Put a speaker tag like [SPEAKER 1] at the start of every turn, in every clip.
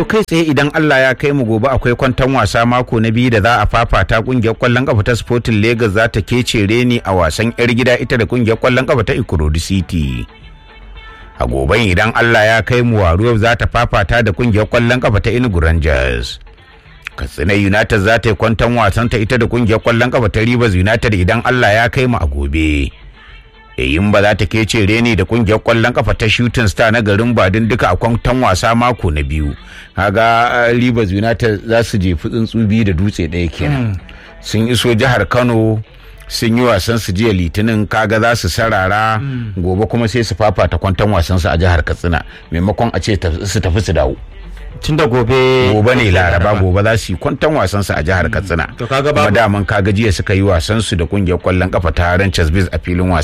[SPEAKER 1] kai tsaye idan Allah ya kai mu gobe akwai kwantan wasa mako na biyu da za a fafata kungiyar kwallon kafa ta Sporting Lagos za ta kece reni a wasan yar gida ita da kungiyar kwallon kafa ta Ikorodu City. A goben idan Allah ya kai mu Waruwa za ta fafata da kungiyar kwallon kafa ta Enugu Rangers. Katsina United za ta yi kwantan wasan ta ita da kungiyar kwallon kafa ta Rivers United idan Allah ya kai mu a gobe. yayin ba za ta kece reni da kungiyar kwallon kafa ta shooting star na garin badin duka a kwantan wasa mako na biyu kaga rivers united za su jefi tsuntsu biyu da dutse ɗaya kenan sun iso jihar kano sun yi wasan su jiya litinin kaga za su sarara gobe kuma sai su fafata kwantan wasan su a jihar katsina maimakon a ce su tafi su dawo
[SPEAKER 2] tun da gobe
[SPEAKER 1] gobe ne laraba gobe za su yi kwantan wasan su a jihar katsina
[SPEAKER 2] to kaga
[SPEAKER 1] kuma
[SPEAKER 2] babu
[SPEAKER 1] daman kaga jiya suka yi wasan su da kungiyar kwallon kafa ta ranchers biz a filin wasa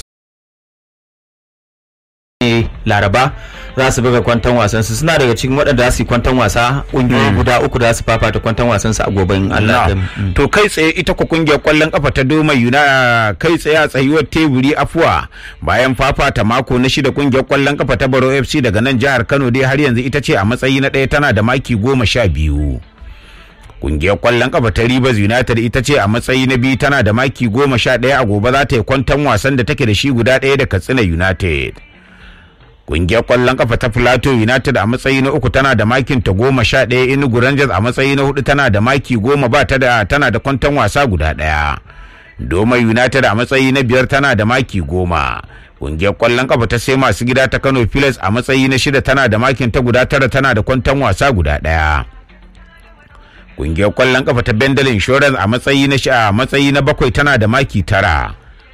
[SPEAKER 2] ne laraba za su buga kwantan wasan su suna daga cikin waɗanda za su yi kwantan wasa ƙungiyoyi guda uku da za su fafata kwantan wasan su a goben Allah ya kai mu. Mm.
[SPEAKER 1] to kai tsaye ita ku kungiyar kwallon kafa ta doma yuna kai tsaye a tsayuwar teburi afuwa bayan fafata mako na shida kungiyar kwallon kafa ta baro fc daga nan jihar kano dai har yanzu ita ce a matsayi na ɗaya tana da maki goma sha biyu kungiyar kwallon kafa ta Rivers United ita ce a matsayi na biyu tana da maki goma sha ɗaya a gobe za ta yi kwantan wasan da take da shi guda ɗaya da Katsina United. Kungiyar kwallon kafa ta Plateau United a matsayi na uku tana da makin ta goma sha ɗaya Enugu Rangers a matsayi na hudu tana da maki goma ba ta da tana da kwantan wasa guda ɗaya. Doma United a matsayi na biyar tana da maki goma. Kungiyar kwallon kafa ta sai masu gida ta Kano Pilas a matsayi na shida tana da makin ta guda tara tana da kwantan wasa guda ɗaya. Kungiyar kwallon kafa ta Bendel Insurance a matsayi na sha a matsayi na bakwai tana da maki tara.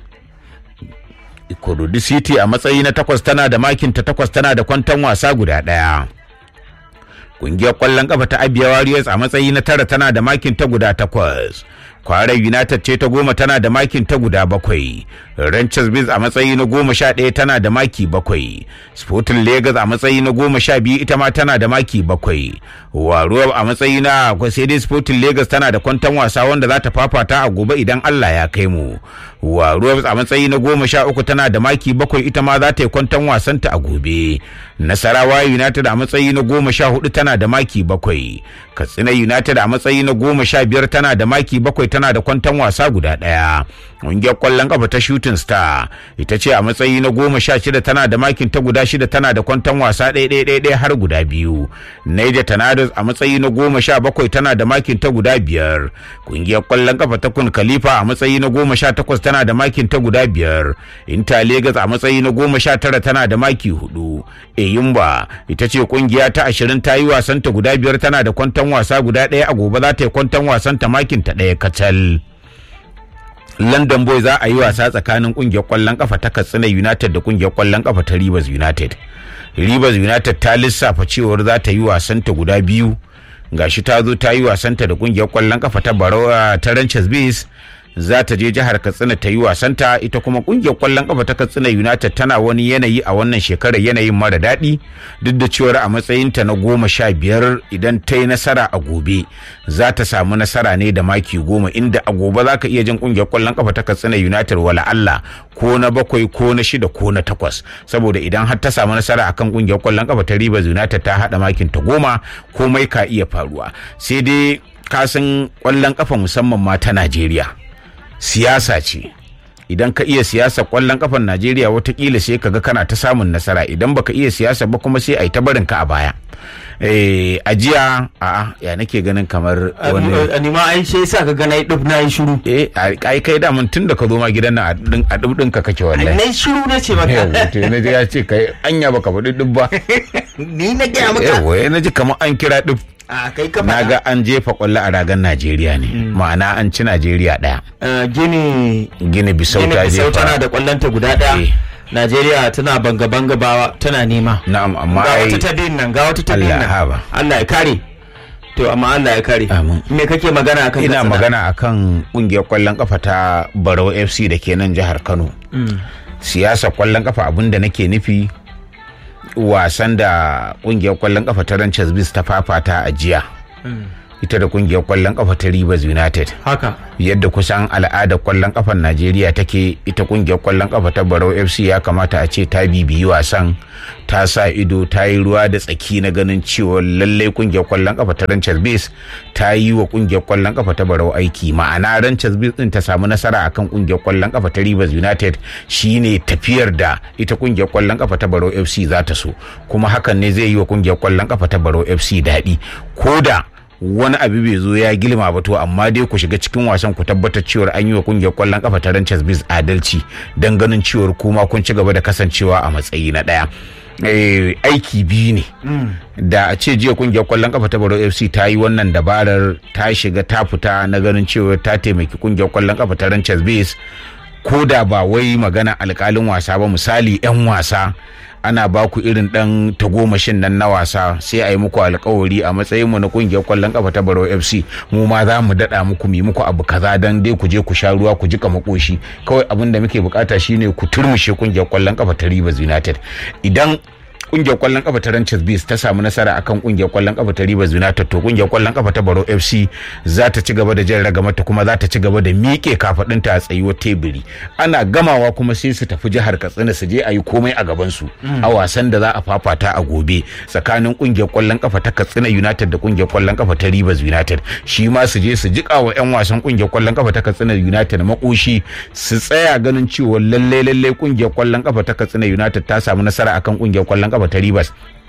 [SPEAKER 1] Ikorodu City a matsayi na takwas tana da makin ta takwas tana da kwantan wasa guda ɗaya. Kungiyar kwallon kafa ta Abia Warriors a matsayi na tara tana da makin ta guda takwas. Kwarai United ce ta goma tana da makin ta guda bakwai. Ranchers Biz a matsayi na goma sha ɗaya tana da maki bakwai. Sporting Lagos a matsayi na goma sha biyu ita ma tana da maki bakwai. Waruwa a matsayi na sai dai Sporting Lagos tana da kwantan wasa wanda za ta fafata a gobe idan Allah ya kai mu. Waruwa a matsayi na goma sha uku tana da maki bakwai ita ma za ta yi kwantan wasanta a gobe. Nasarawa United a matsayi na goma sha hudu tana da maki bakwai. Katsina United a matsayi na goma sha biyar tana da maki bakwai tana da kwantan wasa guda ɗaya. Ƙungiyar ƙwallon ƙafa ta Shooting Star ita ce a matsayi na goma sha shida tana da makin ta guda shida tana da kwantan wasa ɗaya ɗaya ɗaya ɗaya har guda biyu. Niger Tornadoes a matsayi na goma sha bakwai tana da makin ta guda biyar. Ƙungiyar ƙwallon ƙafa ta Kun Khalifa a matsayi na goma sha takwas tana da makin ta guda biyar. Inter Lagos a matsayi na goma sha tara tana da maki hudu. Eyimba ita ce ƙungiya ta ashirin ta yi wasanta guda biyar tana da kwantan wasa guda ɗaya a gobe za ta yi kwantan wasanta makin ta ɗaya kacal. London Boy za a yi wasa tsakanin kungiyar kwallon kafa ta Katsina United da kungiyar kwallon kafa ta Rivers United. Rivers United ta lissafa cewar za ta yi wasanta guda biyu. Gashi ta zo ta yi wasanta da kungiyar kwallon kafa ta Barawa ta Ranches Base. Za ta je jihar Katsina ta yi wasanta ita kuma kungiyar kwallon kafa ta Katsina United tana wani yanayi a wannan shekarar yanayin mara daɗi duk da cewar a matsayinta na goma sha biyar idan ta yi nasara a gobe za ta samu nasara ne da maki goma inda a gobe za ka iya jin kungiyar kwallon kafa ta Katsina United wala Allah ko na bakwai ko na shida ko na takwas saboda idan har ta samu nasara akan kungiyar kwallon kafa ta Rivers United ta haɗa makin ta goma komai ka iya faruwa sai dai kasan kwallon kafa musamman ma ta Najeriya. siyasa ce idan ka iya siyasa kwallon kafan najeriya watakila sai ka ga kana ta samun nasara idan baka iya siyasa ba kuma sai a yi ta barin ka a baya eh ajiya a ya nake ganin kamar wani
[SPEAKER 2] ni ma ai sai sa ka ga nayi dub nayi shiru
[SPEAKER 1] eh ai kai da mun tun da ka zo ma gidan nan a din a dub ka kake wallahi
[SPEAKER 2] nayi shiru na ce maka
[SPEAKER 1] yawa to na ji ya ce kai anya baka faɗi dub ba
[SPEAKER 2] ni na gaya maka
[SPEAKER 1] yawa na ji kamar an kira dub
[SPEAKER 2] a kai ka
[SPEAKER 1] na
[SPEAKER 2] faɗa
[SPEAKER 1] ga an jefa kwallo a ragan najeriya ne ma'ana an ci najeriya ɗaya
[SPEAKER 2] Eh, gini
[SPEAKER 1] gini bisau
[SPEAKER 2] gini
[SPEAKER 1] ta
[SPEAKER 2] bisau tana
[SPEAKER 1] jefa
[SPEAKER 2] da kwallonta guda
[SPEAKER 1] Eh.
[SPEAKER 2] ɗaya Najeriya tana banga banga ba tana nema
[SPEAKER 1] na'am amma
[SPEAKER 2] ga
[SPEAKER 1] ai
[SPEAKER 2] wata ta biyun nan ga wata ta biyun
[SPEAKER 1] Allah
[SPEAKER 2] nan
[SPEAKER 1] haba.
[SPEAKER 2] Allah ya kare to amma Allah ya kare
[SPEAKER 1] Amin.
[SPEAKER 2] me kake magana akan
[SPEAKER 1] ina
[SPEAKER 2] Katsina?
[SPEAKER 1] magana akan kungiyar kwallon kafa ta barau fc da ke nan jihar kano siyasa kwallon kafa abinda nake nufi wasan da kungiyar kwallon kafa ta ranches bis ta fafata a jiya ita da kungiyar kwallon kafa ta Rivers United
[SPEAKER 2] haka
[SPEAKER 1] yadda kusan al'adar kwallon kafar Najeriya take ita kungiyar kwallon kafa ta Barau FC ya kamata a ce ta bibiyi wasan ta sa ido ta yi ruwa da tsaki na ganin cewa lallai kungiyar kwallon kafa ta Ranchers Base ta yi wa kungiyar kwallon kafa ta Barau aiki ma'ana Ranchers Base din ta samu nasara akan kungiyar kwallon kafa ta Rivers United shine tafiyar da ita kungiyar kwallon kafa ta Barau FC za ta so kuma hakan ne zai yi wa kungiyar kwallon kafa ta Barau FC daɗi ko da wani abu bai zo ya gilma ba to amma dai ku shiga cikin wasan ku tabbatar cewar an yi wa kungiyar kwallon kafa ta Ranchers Biz adalci dan ganin cewar kuma kun ci gaba da kasancewa a matsayi na daya aiki biyu ne da a ce jiya kungiyar kwallon kafa ta Baro FC ta yi wannan dabarar ta shiga ta fita na ganin cewar ta taimaki kungiyar kwallon kafa ta Ranchers Biz ko da ba wai magana alkalin wasa ba misali 'yan wasa ana ba ku irin dan tagomashin nan na wasa sai a yi muku alkawari a matsayin mu na kungiyar kwallon kafa ta Baro FC mu ma za mu dada muku mi muku abu kaza dan dai ku je ku sha ruwa ku jika makoshi kawai abin da muke bukata shine ku turmushe kungiyar kwallon kafa ta Rivers United idan kungiyar kwallon kafa ta Ranchers Beast ta samu nasara akan kungiyar kwallon kafa ta Rivers United to kungiyar kwallon kafa ta Baro FC za ta ci gaba da jan ragamata kuma za ta ci gaba da miƙe kafadinta a tsayuwar teburi ana gamawa kuma sai su tafi jihar Katsina su je a yi komai a gaban su a wasan da za a fafata a gobe tsakanin kungiyar kwallon kafa ta Katsina United da kungiyar kwallon kafa ta Rivers United shi ma su je su jika wa yan wasan kungiyar kwallon kafa ta Katsina United makoshi su tsaya ganin cewa lalle lalle kungiyar kwallon kafa ta Katsina United ta samu nasara akan kungiyar kwallon kafa ta Rivers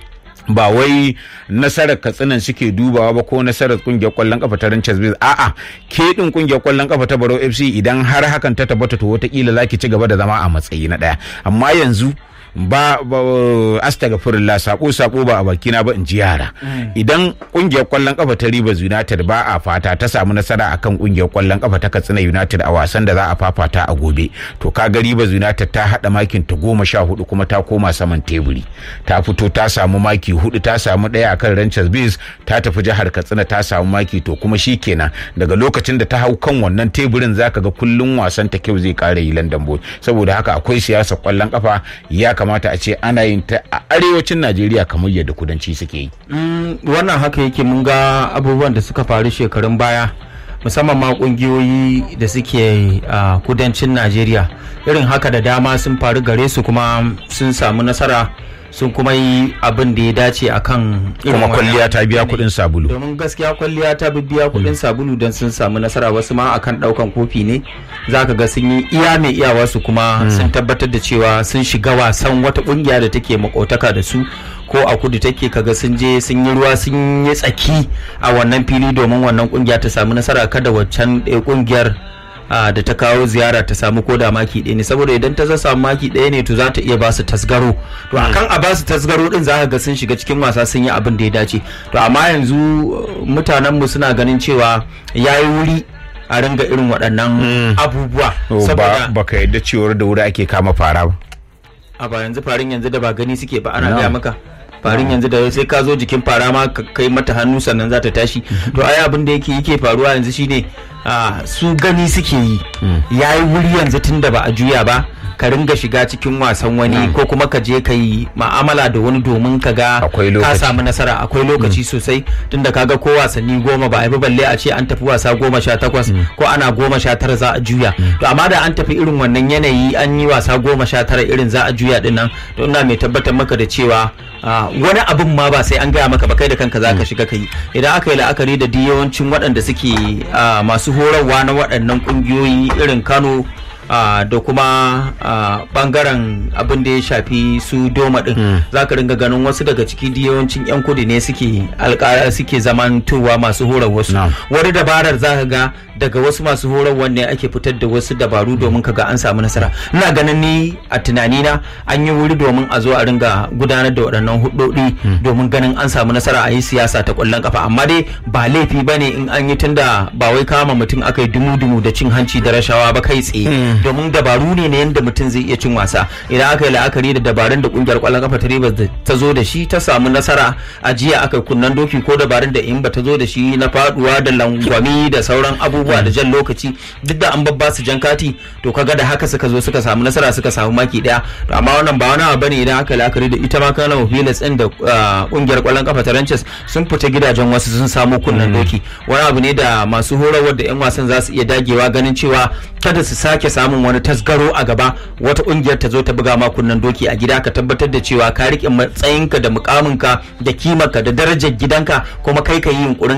[SPEAKER 1] ba wai nasarar katsinan suke dubawa ba ko nasarar kungiyar kwallon kafa ta Ranchers Biz a'a ke din kungiyar kwallon kafa ta Baro FC idan har hakan ta tabbata to wataƙila zaki ci gaba da zama a matsayi na ɗaya amma yanzu ba, ba astagfirullah sako sako ba a bakina ba in ji yara idan kungiyar kwallon kafa ta Rivers United ba a fata ta samu nasara akan kungiyar kwallon kafa ta Katsina United a wasan da za a fafata a gobe to kaga Rivers United ta hada makin ta goma sha hudu kuma ta koma saman teburi ta fito ta samu maki hudu ta samu daya akan Ranchers Bees ta tafi jihar Katsina ta samu maki to kuma shikenan daga lokacin da ta hau kan wannan teburin zaka ga kullun wasan ta kyau zai kare yi London Boy saboda haka akwai siyasar kwallon kafa ya kamata a ce ana yin ta a arewacin Najeriya kamar yadda kudanci suke yi.
[SPEAKER 2] wannan haka yake mun ga abubuwan da suka faru shekarun baya musamman ma kungiyoyi da suke a kudancin Najeriya irin haka da dama sun faru gare su kuma sun samu nasara sun kuma yi abin da ya dace akan irin
[SPEAKER 1] kuma
[SPEAKER 2] wannan
[SPEAKER 1] kwalliya ta biya kuɗin sabulu.
[SPEAKER 2] domin gaskiya kwalliya ta biya kuɗin sabulu don sun samu nasara wasu ma akan ɗaukan kofi ne za ka ga sun yi iya mai iyawa su kuma sun tabbatar da cewa sun shiga wasan wata ƙungiya da take makotaka da su ko a kudu take kaga sun je sun yi ruwa sun yi tsaki a wannan fili domin wannan ƙungiya ta samu nasara kada waccan ɗaya ƙungiyar a da ta kawo ziyara ta samu ko da maki ɗaya ne saboda idan ta samu maki ɗaya ne to za ta iya ba su tasgaro to akan a ba su tasgaro din za ka ga sun shiga cikin wasa sun yi abin da ya dace to amma yanzu mutanen mu suna ganin cewa yayi wuri a ringa irin waɗannan abubuwa
[SPEAKER 1] To, ba
[SPEAKER 2] saboda
[SPEAKER 1] baka yadda cewar da wuri ake kama fara ba.
[SPEAKER 2] a ba yanzu farin yanzu da ba gani suke ba ana
[SPEAKER 1] No.
[SPEAKER 2] gaya maka farin yanzu da sai ka zo jikin fara ma ka kai mata hannu sannan za ta tashi to ai abin da yake yake faruwa yanzu shine ah, su gani suke yi yayi wuri yanzu tun da ba a juya ba ka ringa shiga cikin wasan wani ko kuma ka je ka yi ma'amala da wani domin ka ga
[SPEAKER 1] Akwai
[SPEAKER 2] ka
[SPEAKER 1] lokaci.
[SPEAKER 2] samu nasara akwai lokaci sosai tunda kaga ko wasanni goma ba a yi ba balle a ce an tafi wasa goma sha takwas ko ana goma sha tara za a juya to amma da an tafi irin wannan yanayi an yi wasa goma sha tara irin za a juya din nan to ina mai tabbatar maka da cewa ah, wani abin ma ba sai an gaya maka ba kai da kanka za ka shiga ka yi idan aka yi la'akari da duk yawancin waɗanda suke ah, masu horarwa na waɗannan ƙungiyoyi irin kano Uh, da kuma uh, bangaren abin da ya shafi su doma din za ka ringa ganin wasu daga ciki da yawancin 'yan kudu ne suke alƙara suke zamantowa masu horar wasu
[SPEAKER 1] Na'am.
[SPEAKER 2] wani dabarar za ka ga daga wasu masu horarwa ne ake fitar da wasu dabaru domin ka ga an samu nasara ina ganin ni a tunanina an yi wuri domin a zo a ringa gudanar da waɗannan hudodi domin ganin an samu nasara a yi siyasa ta ƙwallon kafa amma dai ba laifi ba ne in an yi tunda ba wai kama mutum aka yi dumu-dumu da cin hanci da rashawa ba kai tsaye domin dabaru ne na yadda mutum zai iya cin wasa idan aka yi la'akari da dabarun da kungiyar kwallon kafa ta Rivers da ta zo da shi ta samu nasara a jiya aka kunnan doki ko dabarun da in ba ta zo da shi na faduwa da langwami da sauran abubuwa da jan lokaci duk da an babba su jan kati to kaga da haka suka zo suka samu nasara suka samu maki daya to amma wannan ba wani abu bane idan aka la'akari da ita ma kana Hilas din da kungiyar kwallon kafa ta Ranches sun fita gidajen wasu sun samu kunnan doki wani abu ne da masu horarwar da yan wasan za su iya dagewa ganin cewa kada su sake samun wani tasgaro a gaba wata kungiyar ta zo ta buga ma kunnan doki a gida ka tabbatar da cewa ka rike matsayinka da mukaminka da kimarka da darajar gidanka kuma kai ka yi yunkurin